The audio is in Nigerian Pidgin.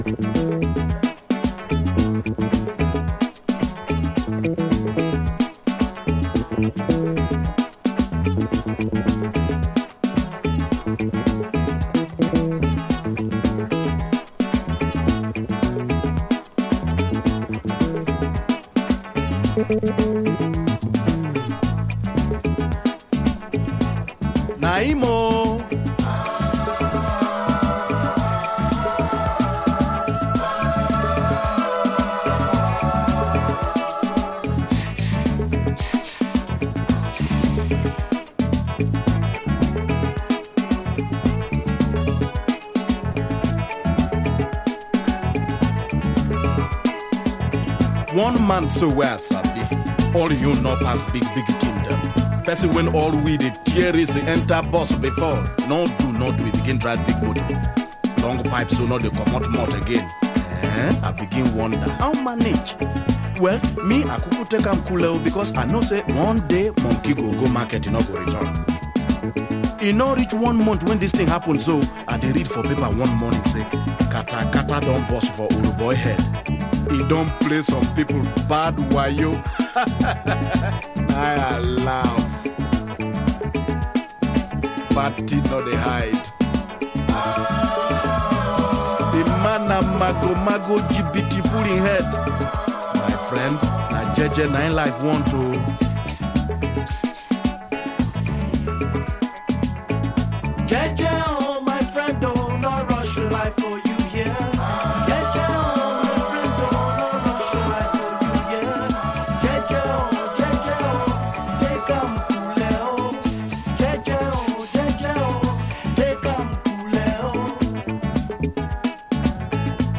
Naimo. One man so well, Sabi. All you know pass big, big team them. Person when all we the tear is enter bus before. No do not we begin drive big motor. Long pipe so not they come out mouth again. Eh? I begin wonder how manage. Well, me I could take am cool oh, because I know say one day monkey go go market, e no go return. e no reach one month when this thing happen so i dey read for paper one morning say kata kata don burst for oruboy head e don play some people bad wayo na i laugh bad thing no dey hide the man na mago mago gbt full him head my friend na jeje na him life want o